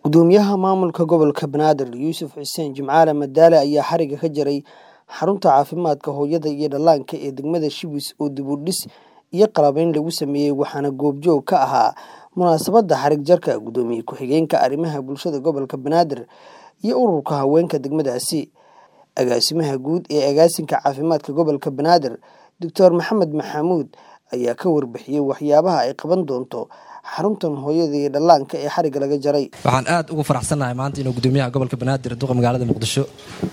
gudoomiyaha maamulka gobolka banaadir yuusuf xuseen jimcaale madaale ayaa xariga ka jaray xarunta caafimaadka hooyada iyo dhallaanka ee degmada shibis oo dib u dhis iyo qalabayn lagu sameeyey waxaana goobjoog ka ahaa munaasabadda xarig jarka gudoomiye ku-xigeenka arrimaha bulshada gobolka banaadir iyo ururka haweenka degmadaasi agaasimaha guud ee agaasinka caafimaadka gobolka banaadir doctor maxamed maxamuud ayaa ka warbixiyey waxyaabaha ay qaban doonto xaruntan hooyada iyo dhallaanka ee xariga laga jaray waxaan aad ugu faraxsannahay maanta inuu gudoomiyaha gobolka banaadir duqa magaalada muqdisho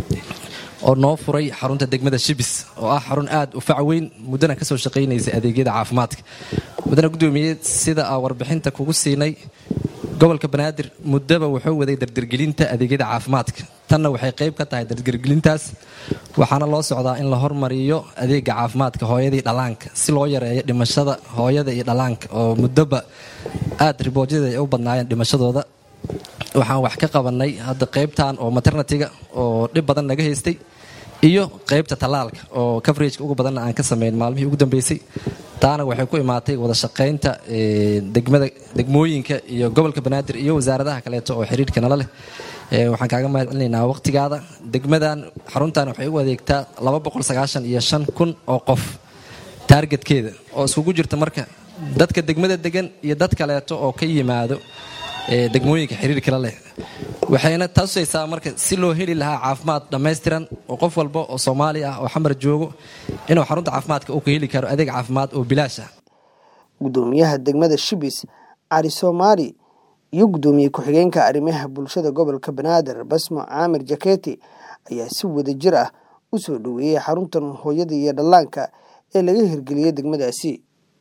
oo noo furay xarunta degmada shibis oo ah xarun aad u fac weyn muddana ka soo shaqaynaysa adeegyada caafimaadka muddana gudoomiye sida aa warbixinta kugu siinay gobolka banaadir muddaba wuxuu waday dardargelinta adeegyada caafimaadka tanna waxay qayb ka tahay dardargelintaas waxaana loo socdaa in la hormariyo adeega caafimaadka hooyadii dhallaanka si loo yareeyo dhimashada hooyada iyo dhallaanka oo muddoba aad riboojyada ay u badnaayeen dhimashadooda waxaan wax ka qabanay hadda qaybtan oo maternatiga oo dhib badan naga haystay iyo qaybta tallaalka oo coverageka ugu badanna aan ka samayn maalmihii ugu dambeysay taana waxay ku imaatay wada shaqaynta degmada degmooyinka iyo gobolka banaadir iyo wasaaradaha kaleeto oo xiriirka nala leh waxaan kaaga mahad celinaynaa waqtigaada degmadan xaruntan waxay u adeegtaa iyo shan kun oo qof taargetkeeda oo iskugu jirta marka dadka degmada degan iyo dad kaleeto oo ka yimaado degmooyinka xiriirkala leh waxayna tatusaysaa marka si loo heli lahaa caafimaad dhammaystiran oo qof walba oo soomaali ah oo xamar joogo inuu xarunta caafimaadka uu ka heli karo adeeg caafimaad oo bilaash ah gudoomiyaha degmada shibis cali soomaali iyo gudoomiye ku-xigeenka arrimaha bulshada gobolka banaadir basmo caamir jaketi ayaa si wada jir ah u soo dhoweeyey xaruntan hooyada iyo dhallaanka ee laga hirgeliyey degmadaasi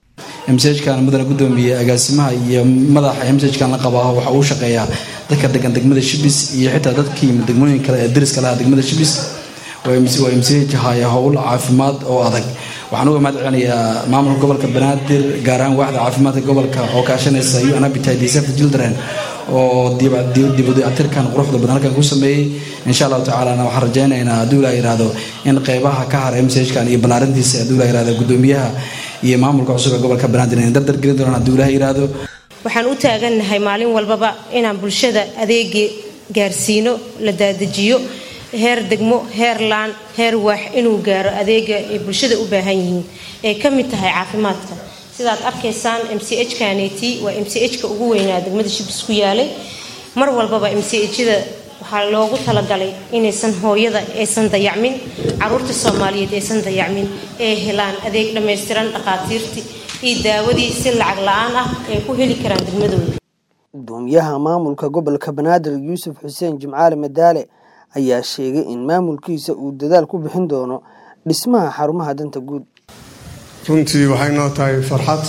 msjkan mudana gudoomiye agaasimaha iyo madaxa msjkan la qabaa waxa uu shaqeeyaa dadka degan degmada shibis iyo xitaa dadkii degmooyin kale ee dariska lahaa degmada shibis waa msj haya howl caafimaad oo adag waxaan uga mahad celinayaa maamulka gobolka banaadir gaar ahaan waaxda caafimaadka gobolka oo kaashanaysa un appetite safety children oo dibudayactirkan quruxda badan halkan ku sameeyey insha allahu tacaalana waxaan rajaynaynaa hadduu ilaa yihahdo in qeybaha ka hara msjkan iyo ballaarintiisa hadduu ilaa yihahdo gudoomiyaha iyo maamulka cusub ee gobolka banaadir inay dardar gelin doonaan hadduu ilaah yihahdo waxaan u taagannahay maalin walbaba inaan bulshada adeegi gaarsiino la daadajiyo heer degmo heer laan heer waax inuu gaaro adeega ay bulshada u baahan yihiin ee ka mid tahay caafimaadka sidaad arkaysaan m c h kaneti waa m c h ka ugu weynaa degmada shibis ku yaalay mar walbaba m c hjada waxaa loogu talagalay inaysan hooyada aysan dayacmin caruurta soomaaliyeed aysan dayacmin ee helaan adeeg dhammaystiran dhakhaatiirtii iyo daawadii si lacag la-aan ah ay ku heli karaan degmadooda gudoomiyaha maamulka gobolka banaadir yuusuf xuseen jimcaale madaale ayaa sheegay in maamulkiisa uu dadaal ku bixin doono dhismaha xarumaha danta guud runtii waxay noo tahay farxad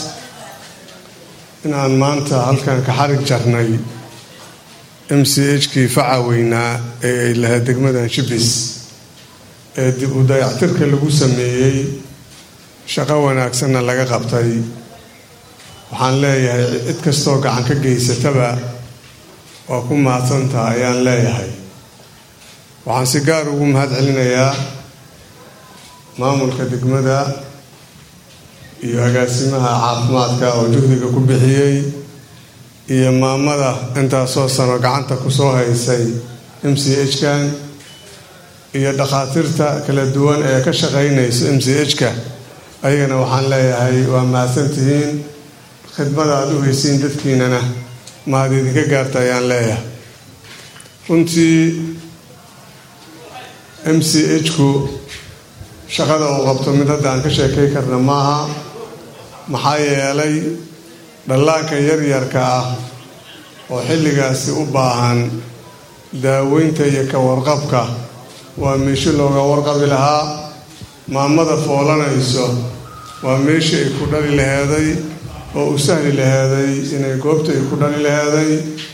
inaan maanta halkan ka xarig jarnay m c h kii faca weynaa ee ay lahayd degmadan shibis ee dib u dayactirka lagu sameeyey shaqo wanaagsanna laga qabtay waxaan leeyahay cid kastoo gacan ka geysataba waa ku mahadsantaha ayaan leeyahay waxaan si gaar ugu mahad celinayaa maamulka degmada iyo agaasimaha caafimaadka oo juhdiga ku bixiyey iyo maamada intaasoo sano gacanta kusoo haysay m c h kan iyo dhakhaatiirta kala duwan ee ka shaqaynayso m c h ka ayagana waxaan leeyahay waa mahadsantihiin khidmada aada u heysiin dadkiinana mahad idinka gaarta ayaan leeyahay runtii m c h ku shaqada uu qabto mid hadda aan ka sheekay karna maaha maxaa yeelay dhallaanka yaryarka ah oo xilligaasi u baahan daaweynta iyo ka warqabka waa meesho looga warqabi lahaa maamada foolanayso waa meeshii ay ku dhali laheeday oo u sahli laheeday inay goobta ay ku dhali laheeday